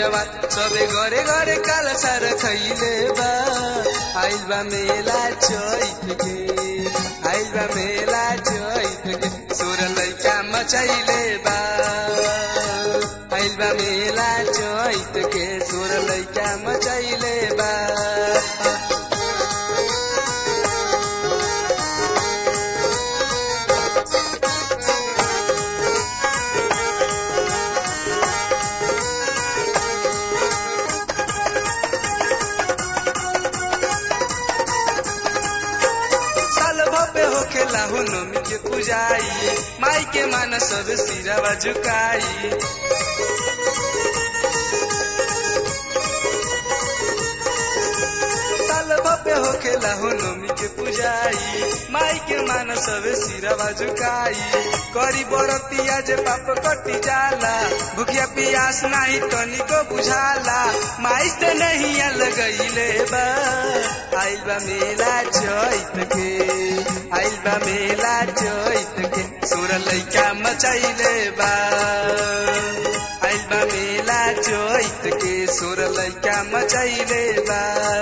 जवान सबे घरे घरे काला सार खैले बा आइल बा मेला चैत के आइल बा मेला चैत के सोर लैका मचैले बा आइल बा मेला चैत के सोर लैका मचैले बा साल भपे होखे लाहु नमी के पुजाई माई के मान सब सिरावा झुकाई साल भपे होखे लाहु नमी के पुजाई माई के मान सब सिरावा झुकाई करी बरतिया जे पाप कटी जाला भूखिया पियास नाही तनिको बुझाला माई से नहीं लगैले बा आइल बा मेला चैत के आइल बा मेला चैत के सोर लैका मचैले बा आइल बा मेला चैत के सोर लैका मचैले बा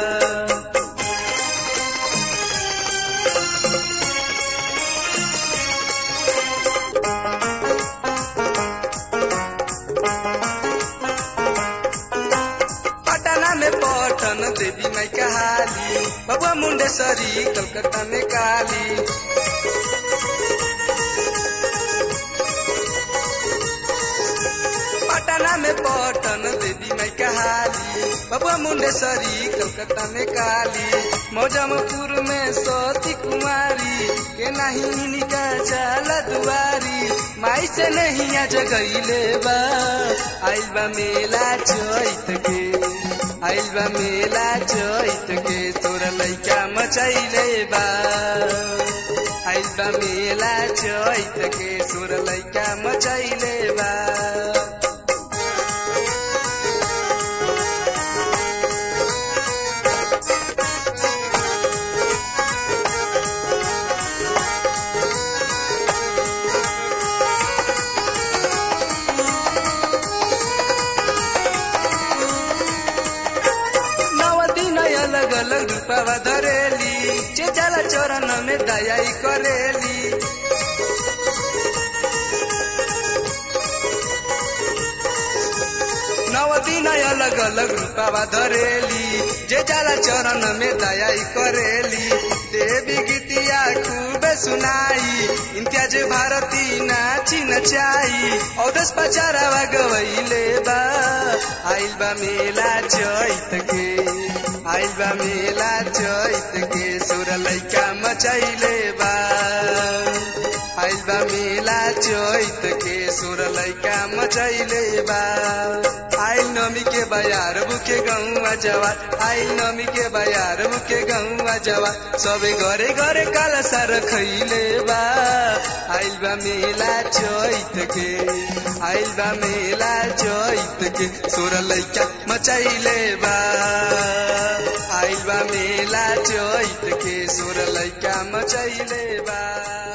पटना में पटन देवी माई कहाली बबुआ मुंडेश्वरी कलकत्ता में काली पटना में पटन देवी माई कहाली बबुआ मुंडेश्वरी कलकत्ता में काली मौजमपुर में सती कुमारी के नहीं निका जाला दुआरी माई से नहीं आ जगैले बा आइल बा मेला चैत के आइल बा मेला चैत के तोरा लैका मचैले बा आइल बा मेला चैत के तोरा लैका मचैले बा नव दिन अलग अलग रूपवा धरेली चेचाला चरण में दयाई करेली नव दिन अलग अलग रूपवा धरेली जे जाला चरण में दयाई करेली देवी गीतिया खूब सुनाई इम्तियाज भारती नाची नचाई औदस पचारावा गवैले बा आइल बा मेला चैत के आइल बा मेला चैत के सुर लैका मचैले बा आइल बा मेला चैत के सुर लैका मचैले बा आइल नमी के बयार बुके गौवा जवान आइल नमी के बयार बुके गौवा जवान सबे घरे घरे काला सार खैले बा आइल बा मेला चैत के आइल बा मेला चैत के सोर लैका मचैले बा आइल बा मेला चैत के सोर लैका मचैले बा